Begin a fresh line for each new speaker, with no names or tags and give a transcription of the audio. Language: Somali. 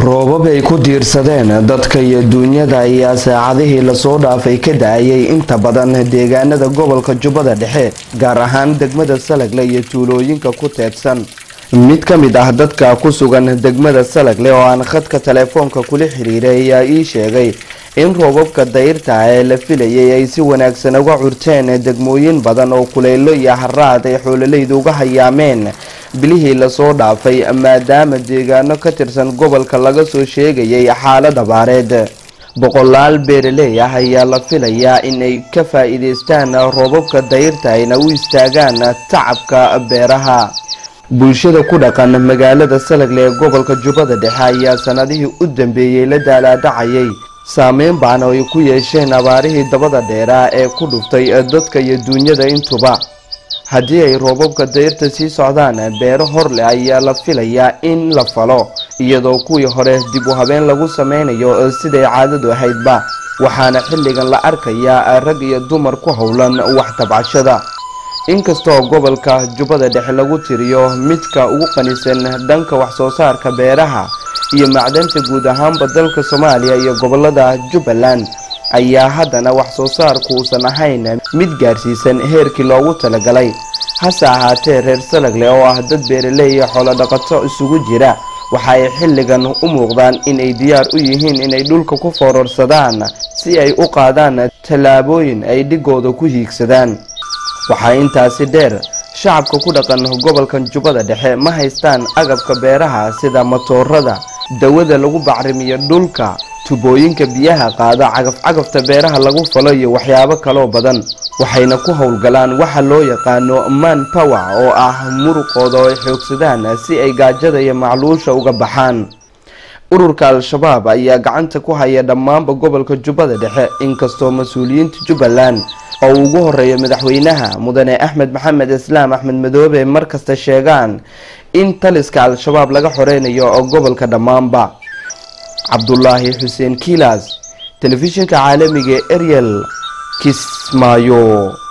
roobab ay ku diirsadeen dadka iyo duunyada ayaa saacadihii lasoo dhaafay ka da-ayay inta badan deegaanada gobolka jubbada dhexe gaar ahaan degmada salagle iyo tuulooyinka ku teedsan mid ka mid ah dadka ku sugan degmada salagle oo aan khadka telefoonka kula xiriiray ayaa ii sheegay in roobabka dayrta ee la filayay ay si wanaagsan uga curteen degmooyin badan oo kuleylo iyo haraad ay xoololaydu uga hayaameen bilihii lasoo dhaafay maadaama deegaano ka tirsan gobolka laga soo sheegayay xaalad abaareed boqolaal beeraley ah ayaa la filayaa inay ka faa-iideystaan roobabka dayrta ayna u istaagaan tacabka beeraha bulshada ku dhaqan magaalada salagle ee gobolka jubbada dhexe ayaa sanadihii u dambeeyey la daalaadhacayay saameyn baana ay ku yeesheen abaarihii dabada dheeraa ee ku dhuftay dadka iyo duunyada intuba haddii ay roobabka dayrta sii socdaan beero hor leh ayaa la filayaa in la falo iyadoo kuwii hore dib u habeen lagu sameynayo siday caadadu ahaydba waxaana xilligan la arkayaa rag iyo dumar ku howlan wax tabcashada inkastoo gobolka jubbada dhexe lagu tiriyo midka ugu qanisan dhanka waxsoo saarka beeraha iyo macdanta guud ahaanba dalka soomaaliya iyo gobolada jubbaland ayaa haddana wax soo saarku uusan ahayn mid gaarsiisan heerkii loogu talagalay hase ahaatee reer salagle oo ah dad beeraley iyo xoolodhaqato isugu jira waxa ay xilligan u muuqdaan inay diyaar u yihiin inay dhulka ku foorarsadaan si ay u qaadaan tallaabooyin ay dhigooda ku hiigsadaan waxaa intaasi dheer shacabka ku dhaqan gobolkan jubbada dhexe ma haystaan agabka beeraha sida matoorada dawada lagu bacrimiyo dhulka tubooyinka biyaha qaada cagaf-cagafta beeraha lagu falo iyo waxyaabo kaloo badan waxayna ku howlgalaan waxa loo yaqaano man power oo ah muruqooda oo ay xoogsadaan si ay gaajada iyo macluusha uga baxaan ururka al-shabaab ayaa gacanta ku haya dhammaanba gobolka jubbada dhexe inkastoo mas-uuliyiinta jubbaland oo ugu horeeya madaxweynaha mudane axmed maxamed islaam axmed madoobe markasta sheegaan in taliska al-shabaab laga xoreynayo oo gobolka dhammaanba cabdulaahi xuseen kiilas telefishinka caalamiga ee eryel kismaayo